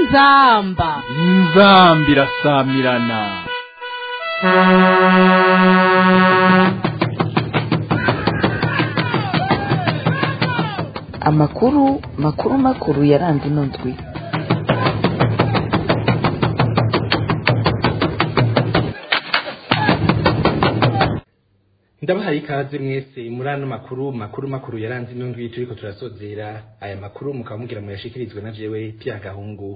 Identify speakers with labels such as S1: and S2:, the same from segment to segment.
S1: inzamba
S2: inzambi irasamirana
S3: amakuru makuru makuru yaranze ino ndwi
S4: ndabahaye ikaze mwese muri ano makuru makuru makuru yaranze ino ndwi turiko turasozera aya makuru mukaba mugira muyashikirizwe na jewe pya gahungu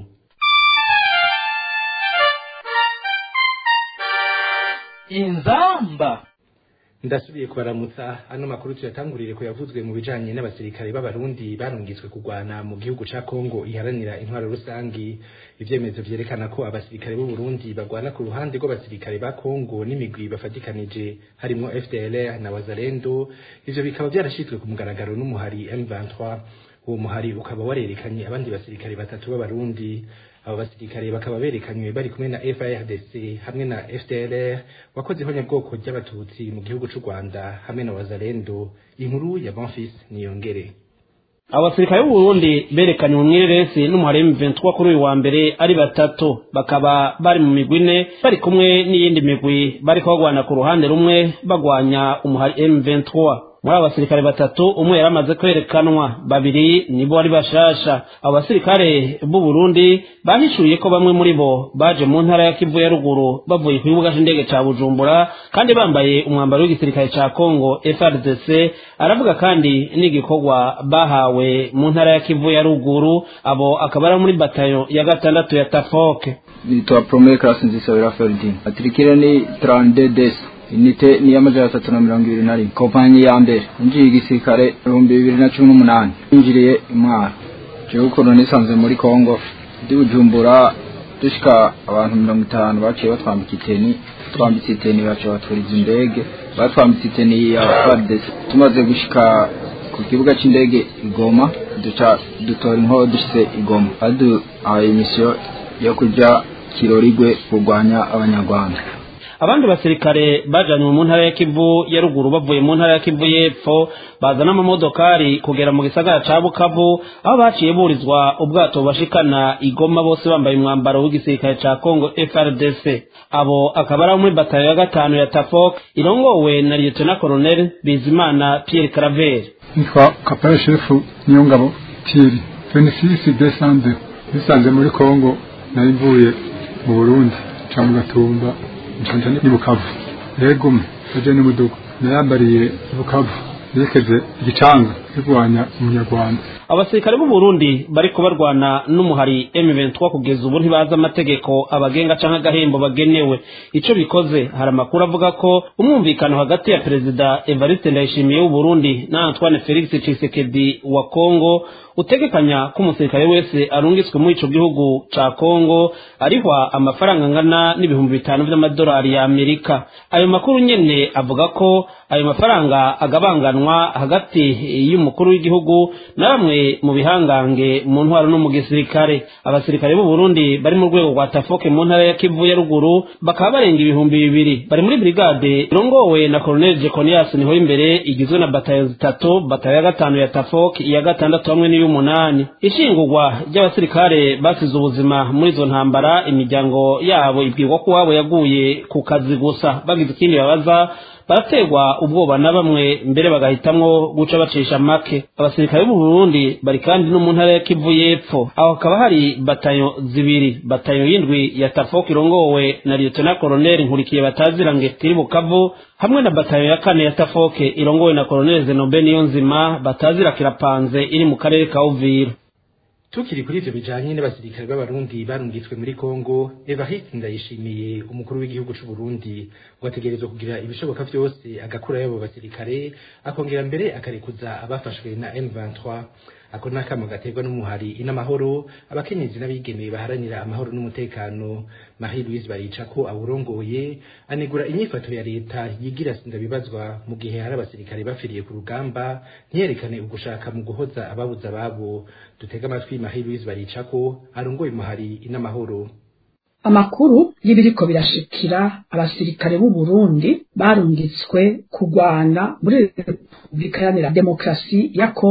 S1: inzamba
S4: ndasubiye kubaramutsa ano makuru tuyatangurire ko yavuzwe mu bijanye n'abasirikare b'abarundi barungitswe kurwana mu gihugu ca Kongo iharanira intwaro rusangi ivyemezo vyerekana ko abasirikare b'u Burundi bagwana ku ruhande rw'abasirikare ba Kongo n'imigwi bafatikanije harimo FDLR na Wazalendo ivyo bikaba vyarashitswe ku mugaragaro n'umuhari M23 uwo muhari ukaba warerekanye abandi basirikare batatu b'abarundi abo basirikare bakaba berekanywe bari kumwe na FARDC hamwe na FDLR wakoze ihonyabwoko ry'abatutsi mu gihugu c'u Rwanda hamwe na Wazalendo inkuru ya Bonfils Niyongere
S5: abasirikare b'uburundi berekanye mu mwireresi n'umuhari M23 kuri uyu wa mbere ari batatu bakaba bari mu migwi ine bari kumwe n'iyindi migwi bariko bagwana ku ruhande rumwe bagwanya umuhari M23 muri abo basirikare batatu umwe yari amaze kwerekanwa babiri nibo bari bashasha abo basirikare b'u Burundi bahishuye ko bamwe muri bo baje mu ntara ya Kivu ya ruguru bavuye ku kibuga c'indege ca Bujumbura kandi bambaye umwambaro w'igisirikare ca Congo FRDC aravuga kandi n'igikorwa bahawe mu ntara ya Kivu ya ruguru abo akaba ari muri batayo ya gatandatu ya Tafoke
S6: nitwa Promere Class Nzisabira Ferdinand atirikire ni 32 des inite ni y'amajana atatu na mirongo ibiri na rimwe kompanyi ya mbere injiye igisirikare ibihumbi bibiri na cumi n'umunani yinjiriye imwaro jewe ukuntu nisanze muri kongo ndi bujumbura dushika abantu mirongo itanu baciye batwambika iteni twambitse iteni baciye baturiza indege batwambitse iteni ya fardesi tumaze gushika ku kibuga c'indege igoma duca dutora inkoho dushitse igoma baduhaye imisiyo yo kuja kirorigwe kurwanya abanyarwanda
S5: abandi basirikare bajanywe mu ntara ya Kivu ya ruguru bavuye mu ntara ya Kivu y'epfo bazana amamodokari kugera mu gisagara ca Bukavu aho baciye burizwa ubwato bashikana igoma bose bambaye umwambaro w'igisirikare ca Congo FRDC abo akaba ari muri batayo ya gatanu ya Tafok irongowe na Lieutenant Colonel Bizimana Pierre Claver
S7: nitwa kapare shefu Nyongabo Thierry 26 December nisanze muri Congo nari mvuye mu Burundi ca mu Gatumba nshonje ni bukavu yego aje ni mudugu nayambariye bukavu yerekeze igicanga kirwanya umunyarwanda
S5: abasirikare b'u Burundi bariko barwana n'umuhari M23 kugeza ubu ntibazi amategeko abagenga canke agahembo bagenewe ico bikoze hari amakuru avuga ko umwumvikano hagati ya perezida Evariste Ndayishimiye w'u Burundi na Antoine Felix Tshisekedi wa Congo utegekanya ko umusirikare wese arungitswe muri ico gihugu ca Congo arihwa amafaranga angana n'ibihumbi bitanu vy'amadolari ya Amerika ayo makuru nyene avuga ko ayo mafaranga agabanganwa hagati y'umukuru w'igihugu na bamwe mu bihangange mu ntwaro no mu gisirikare abasirikare b'u Burundi bari mu rwego rwa Tafoke mu ntara ya Kivu ya ruguru bakaba barenga ibihumbi bibiri bari muri brigade irongowe na Colonel Jeconias niho imbere igizwe na batayo zitatu batayo ya gatanu ya Tafoke iya gatandatu hamwe n'iy'umunani ishingurwa ry'abasirikare basize ubuzima muri izo ntambara imiryango yabo ibwirwa ko wabo yaguye ku kazi gusa bagize ikindi babaza baraterwa ubwoba na bamwe mbere bagahitamwo guca bacisha make abasirikare b'u Burundi bari kandi no mu ntara ya Kivu y'epfo aho hakaba hari batayo zibiri batayo y'indwi ya Tafok irongowe na Lieutenant Colonel Nkurikiye batazira ngetiri Bukavu hamwe na batayo ya kane ya Tafok irongowe na Colonel Zenobe Niyonzima batazira kirapanze iri mu karere ka Uvira
S4: tukiri kuri ivyo bijanye n'abasirikare b'abarundi barungitswe muri Kongo Evariste Ndayishimiye umukuru w'igihugu c'u Burundi ngo ategerezwa kugira ibishoboka vyose agakura y'abo basirikare akongera mbere akarekuza abafashwe na M23 ako nakamo gaterwa n'umuhari inamahoro abakenyezi n'abigeme baharanira amahoro n'umutekano Marie Louise Baricako awurongoye anegura inyifato ya leta yigira sindabibazwa mu gihe hari abasirikare bafiriye ku rugamba ntiyerekane ugushaka mu guhoza ababuza ababo dutega amatwi Marie Louise Baricako arongoye umuhari inamahoro
S8: amakuru y'ibiriko birashikira abasirikare b'u Burundi barungitswe kurwana muri Repubulika Iharanira Demokarasi ya Kongo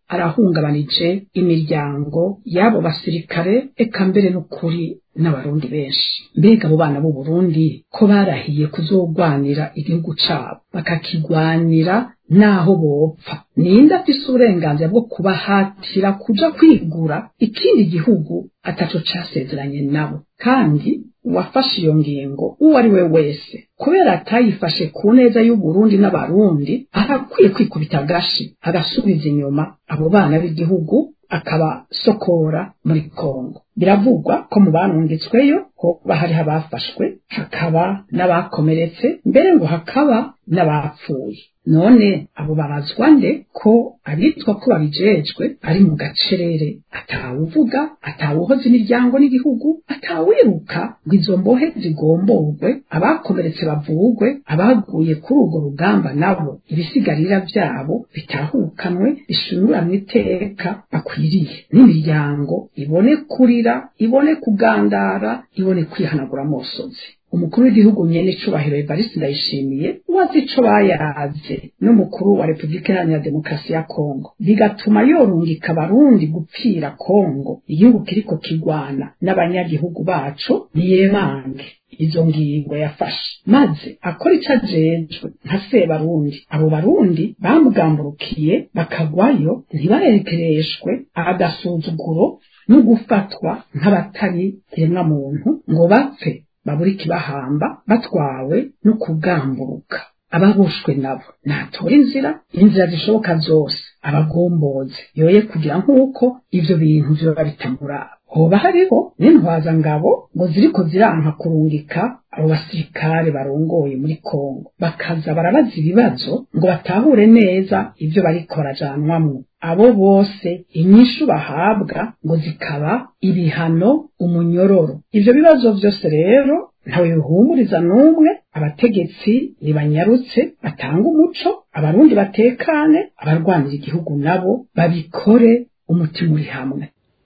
S8: arahungabanije imiryango y'abo basirikare eka mbere n'ukuri n'abarundi benshi mbega abo bana b'u Burundi ko barahiye kuzogwanira igihugu cabo bakakigwanira naho bopfa ninde afise uburenganzira bwo kubahatira kuja kwigura ikindi gihugu ataco casezeranye nabo kandi uwafashe iyo ngingo uwo ari we wese kubera atayifashe ku neza y'uburundi n'abarundi arakwiye kwikubita agashi agasubiza inyuma abo bana b'igihugu akabasokora muri kongo biravugwa ko mu barungitsweyo hoba hariho abafashwe hakaba n'abakomeretse mbere ngo hakaba n'abapfuye none abo babazwa nde ko abitwa ko babijejwe ari mu gacerere atawuvuga atawuhoza imiryango n'igihugu atawiruka ngo izo mbohe zigomborwe abakomeretse bavugwe abaguye kuri urwo rugamba nabo ibisigarira byabo bitahukanwe bishinguranwe iteka bakwiriye n'imiryango ibone kurira ibone kugandara ibone kwihanagura amosozi umukuru w'igihugu nyene icubahiro Evariste Ndayishimiye wazi ico bayaze n'umukuru wa Repubulika Iharanira Demokarasi ya Kongo bigatuma yorungika abarundi gupfira Kongo igihugu kiriko kigwana n'abanyagihugu bacu niyemange izo ngingo yafashe maze akora ico ajejwe nka sebarundi abo barundi bamugamburukiye bakagwayo ntibarekereshwe agasuzuguro no gufatwa nk'abatari kiremwa muntu ngo bapfe babura ikibahamba batwawe no kugamburuka ababushwe nabo natora inzira inzira zishoboka zose abagomboze yoye kugira nk'uko ivyo bintu vyoba bitamuraba hoba hariho n'intwaza ngabo ngo ziriko ziranka kurungika abo basirikare barongoye muri Kongo bakaza barabaza ibibazo ngo batahure neza ivyo bariko barajanwamwo abo bose inyishu bahabwa ngo zikaba ibihano umunyororo ivyo bibazo vyose rero ntawe bihumuriza n'umwe abategetsi nibanyarutse batanga umuco abarundi batekane abarwanira igihugu nabo babikore umutima uri hamwe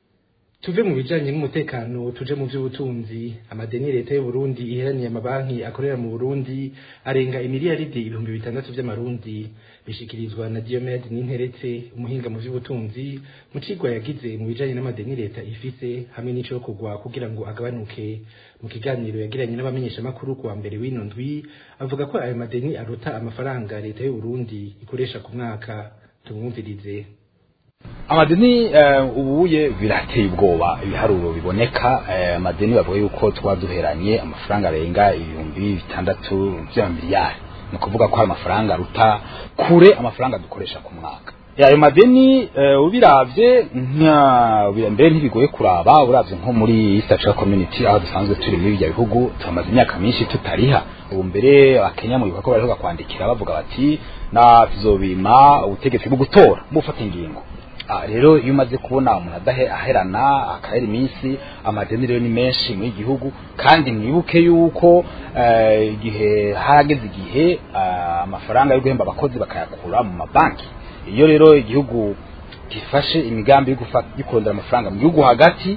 S4: tuve mu bijanye n'umutekano tuje mu vy'ubutunzi amadeni leta y'u Burundi iheraniye amabanki akorera mu Burundi arenga imiliyaridi ibihumbi bitandatu vy'amarundi bishikirizwa na Diomed Ninteretse umuhinga mu vy'ubutunzi mu cigwa yagize mu bijanye n'amadeni leta ifise hamwe n'ico kugwa kugira ngo agabanuke mu kiganiro yagiranye n'abamenyesha makuru kuwa mbere w'ino ndwi avuga ko ayo madeni aruta amafaranga leta y'u Burundi ikoresha ku mwaka tumwumvirize
S1: amadeni ubuye birateye ubwoba ibiharuro biboneka amadeni bavuga yuko twa duheranye amafaranga arenga ibihumbi bitandatu by'amamiliyari ni ukuvuga ko hari amafaranga aruta kure amafaranga dukoresha ku mwaka ayo madeni ubiravye mbere ntibigoye kuraba uravye nko muri East Africa Community aho dusanzwe turi muri ibyo bihugu tumaze imyaka myinshi tutariha ubu mbere abakenya mu bikorwa bariho kwandikira bavuga bati na tuzobima ubutegetsi bwo gutora bufata ingingo rero iyo umaze kubona umuntu adahe aherana akahera iminsi amadeni rero ni menshi muri gihugu kandi mwibuke yuko igihe hageze igihe amafaranga yo guhemba abakozi bakayakura mu mabanki iyo rero igihugu gifashe imigambi yo kurondera amafaranga mu gihugu hagati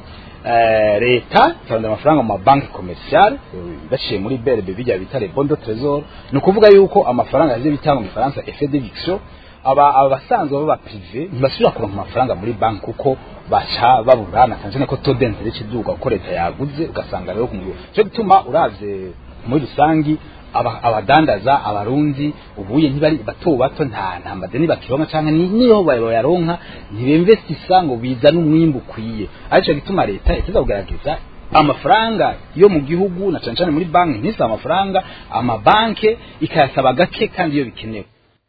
S1: leta ikarondera amafaranga mu mabanki komerciale baciye muri BRB bijya bita les bons de trésor ni ukuvuga yuko amafaranga yaje bitanga mu Faransa effet d'éviction aba abasanzwe baba privé ntibasubira kuronka amafaranga muri banki kuko baca baburana cyane ko taux d'intérêt kiduga ko leta yaguze ugasanga rero kumwe cyo gituma uravye muri rusangi abadandaza abarundi ubuye ntibari bato bato nta nta madeni bakironka canke niyo bayaronka ntibinvestisa ngo bizana umwimbu ukwiye arico gituma leta iteza kugaragaza amafaranga yo mu gihugu na cane cane muri banki ntisa amafaranga amabanke ikayasaba gake kandi iyo bikenewe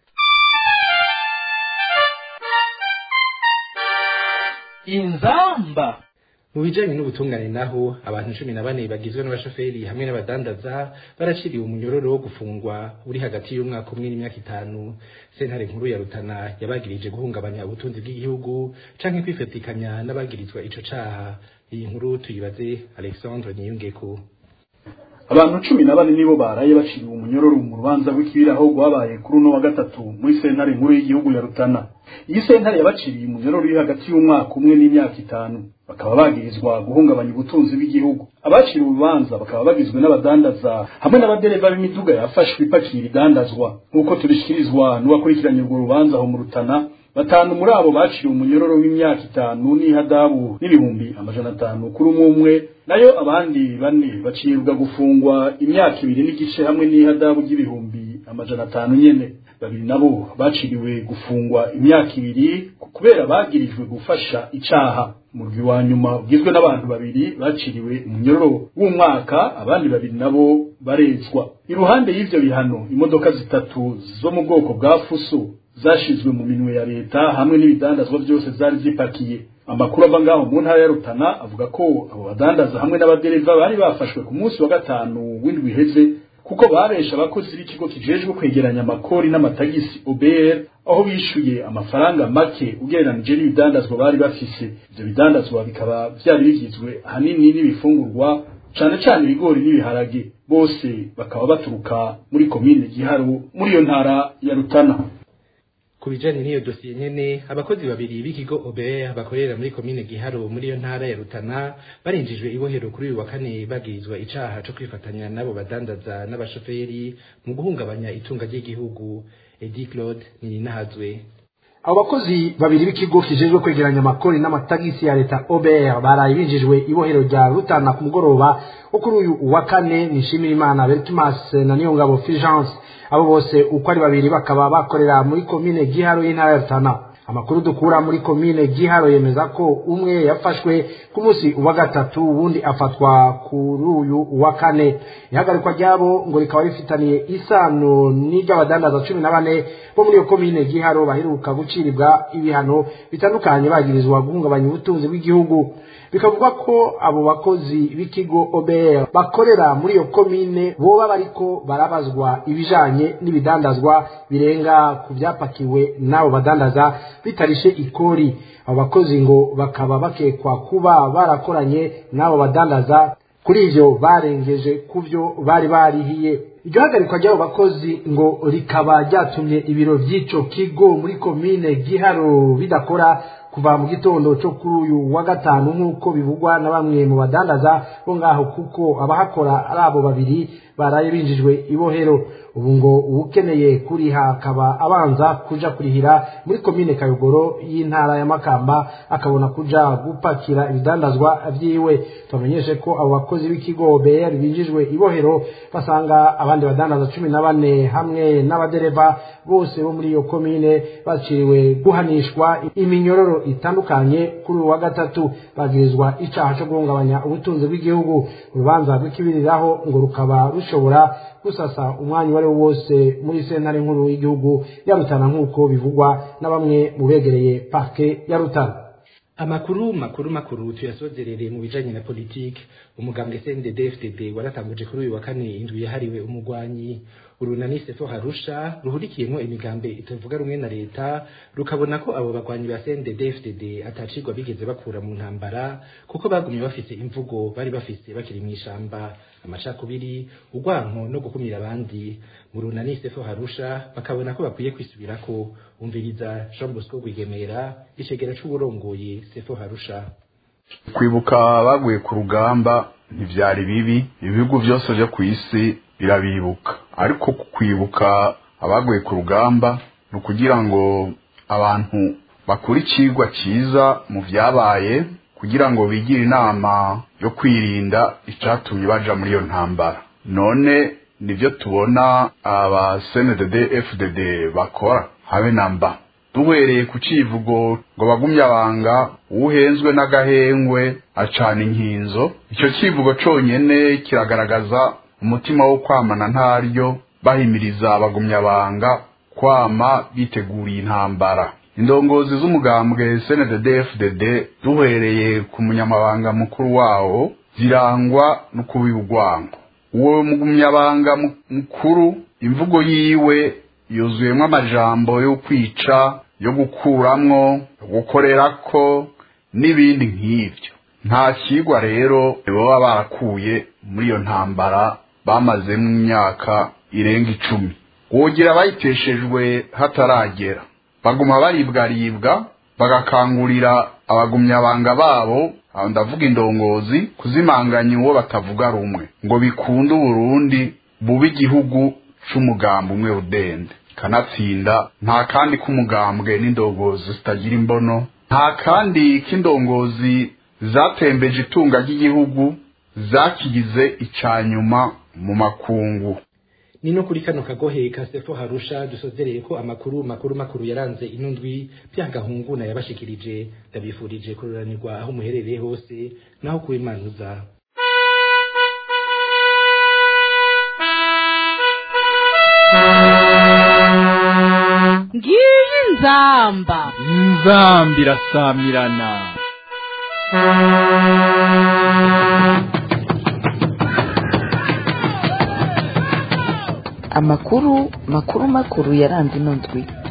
S2: inzamba
S4: mu bijanye n'ubutungane naho abantu cumi na bane bagizwe n'abashoferi hamwe n'abadandaza baraciriwe umunyororo wo gufungwa uri hagati y'umwaka umwe n'imyaka itanu sentare nkuru ya rutana yabagirije guhungabanya ubutunzi bw'igihugu canke kwifatikanya n'abagirizwa ico caha iyi nkuru tuyibaze alexandre niyungeko
S9: abantu cumi na bane nibo baraye baciriwe umunyororo mu rubanza rw'ikibiraho rwabaye kuri uno wa gatatu muri sentare nkuru y'igihugu ya rutana iyi sentare yabaciriye umunyororo uri hagati y'umwaka umwe n'imyaka itanu bakaba bagirizwa guhungabanya ubutunzi bw'igihugu abaciriwe urubanza bakaba bagizwe n'abadandaza hamwe n'abadereva b'imiduga yafashwe ipakira idandazwa nk'uko tubishikirizwa n'uwakurikiranye urwo rubanza aho mu rutana batanu muri abo baciriwe umunyororo w'imyaka itanu n'ihadabu n'ibihumbi amajana atanu kuri umwe umwe nayo abandi bane bacibwa gufungwa imyaka ibiri n'igice hamwe n'ihadabu ry'ibihumbi amajana atanu nyene babiri nabo baciriwe gufungwa imyaka ibiri kubera bagirijwe gufasha icaha umurwi wa nyuma ugizwe n'abantu babiri baciriwe umunyororo w'umwaka abandi babiri nabo barezwa iruhande y'ivyo bihano imodoka zitatu zo mu bwoko bwa fuso zashizwe mu minwe ya leta hamwe n'ibidandazwa byose zari zipakiye amakuru ava ngaho mu ntara ya Rutana avuga ko abo badandaza hamwe n'abadereva bari bafashwe ku munsi wa gatanu w'indwi iheze kuko babesha abakozi b'ikigo kijejwe kwegeranya amakori n'amatagisi OBR aho bishuye amafaranga make ugereranije n'ibidandazwa bari bafise ivyo bidandazwa bikaba vyari bigizwe ahanini n'ibifungurwa cane cane ibigori n'ibiharage bose bakaba baturuka muri komine Giharo muri iyo ntara ya Rutana
S4: ku bijanye n'iyo dosiye nyene abakozi babiri b'ikigo OBR bakorera muri komine Giharo muri iyo ntara ya Rutana barinjijwe ibohero kuri uyu wa kane bagirizwa icaha co kwifatanya n'abo badandaza n'abashoferi mu guhungabanya itunga ry'igihugu Edi Claude Nininahazwe
S10: abo bakozi babiri b'ikigo kijejwe kwegeranya amakori n'amatagisi ya leta OBR baraye binjijwe ibohero rya Rutana ku mugoroba wo kuri uyu wa kane nishimira imana Bertumas na Niyongabo Fulgence abo bose uko ari babiri bakaba bakorera muri komine Giharo y'intara ya Rutana amakuru dukura muri komine Giharo yemeza ko umwe yafashwe ku munsi wa gatatu uwundi afatwa kuri uyu wa kane ihagarikwa ryabo ngo rikaba rifitaniye isano n'iry'abadandaza cumi na bane bo muri iyo komine Giharo baheruka guciribwa ibihano bitandukanye bagirizwa guhungabanya ubutunzi bw'igihugu bikavugwa ko abo bakozi b'ikigo OBR bakorera muri iyo komine boba bariko barabazwa ibijanye n'ibidandazwa birenga ku byapakiwe n'abo badandaza bitarishe ikori abo bakozi ngo bakaba bakekwa kuba barakoranye n'abo badandaza kuri ivyo barengeje ku vyo bari barihiye iryo hagarikwa ry'abo bakozi ngo rikaba ryatumye ibiro vy'ico kigo muri komine Giharo bidakora kuva mu gitondo cyo kuri uyu wa gatanu nk'uko bivugwa na bamwe mu badandaza bo ngaho kuko abahakora ari abo babiri baraye binjijwe ibohero ubu ngo uwukeneye kuriha akaba abanza kuja kurihira muri komine kayogoro y'intara ya makamba akabona kuja gupakira ibidandazwa vyiwe tubamenyeshe ko abo bakozi b'ikigo BR binjijwe ibohero basanga abandi badandaza cumi na bane hamwe n'abadereva bose bo muri iyo komine baciriwe guhanishwa iminyororo itandukanye kuri uwa gatatu bagirizwa icaha co guhungabanya ubutunzi bw'igihugu urubanza rw'ikibiriraho ngo rukaba rushobora gusasa umwanya uwo ari wo wose muri sentare nkuru y'igihugu ya Rutana nk'uko bivugwa na bamwe mu begereye parke ya Rutana
S4: amakuru makuru makuru tuyasozerere mu bijanye na politike umugambwe CNDD-FDD waratanguje kuri uyu wa kane indwi yahariwe umugwanyi urunani sefo harusha ruhurikiyemo imigambe itavuga rumwe na leta rukabona ko abo bagwanyi ba CNDD-FDD atacirwa bigeze bakura mu ntambara kuko bagumye bafise imvugo bari bafise bakiri mu ishamba amacakubiri urwanko no gukumira abandi mu runani sefo harusha bakabona ko bakwiye kwisubirako umviriza Jean Bosco Rwigemera icegera c'uburongoye sefo harusha
S11: kwibuka baguye ku rugamba ntivyari bibi ibihugu byose byo ku isi birabibuka ariko kwibuka abaguye ku rugamba ni ukugira ngo abantu bakure icigwa ciza mu vyabaye kugira ngo bigire inama yo kwirinda icatumye baja muri iyo ntambara none nivyo tubona aba CNDD FDD bakora habe namba duhereye ku civugo ngo bagumye abanga uwuhenzwe n'agahengwe acana inkinzo icyo civugo conyene kiragaragaza umutima wo kwamana ntaryo bahimiriza abagumya abanga kwama biteguriye intambara indongozi z'umugambwe CNDD FDD duhereye ku munyamabanga mukuru wawo zirangwa no kubiba urwango uwo mugumyabanga mukuru imvugo yiwe yuzuyemo amajambo yo kwica yo gukuramwo yo gukorerako n'ibindi nk'ibyo nta kigwa rero baba barakuye muri iyo ntambara bamazemo imyaka irenga icumi wogira bayiteshejwe hataragera baguma baribwaribwa bagakangurira abagumyabanga babo aho ndavuga indongozi kuzimanganya uwo batavuga rumwe ngo bikunde uburundi bube igihugu c'umugambi umwe udende kanatsinda nta kandi k'umugambwe n'indongozi zitagira imbono nta kandi k'indongozi zatembeje itunga ry'igihugu zakigize icanyuma mu makungu
S4: ni no kuri kano kagohe ka sefo harusha dusozereye ko amakuru makuru makuru yaranze inundwi byagahunguna yabashikirije ndabifurije kururanirwa aho muherereye hose naho kubimanuza
S12: ngiyi nzamba
S2: inzamba irasamirana
S3: amakuru makuru makuru yaranze ino ndwi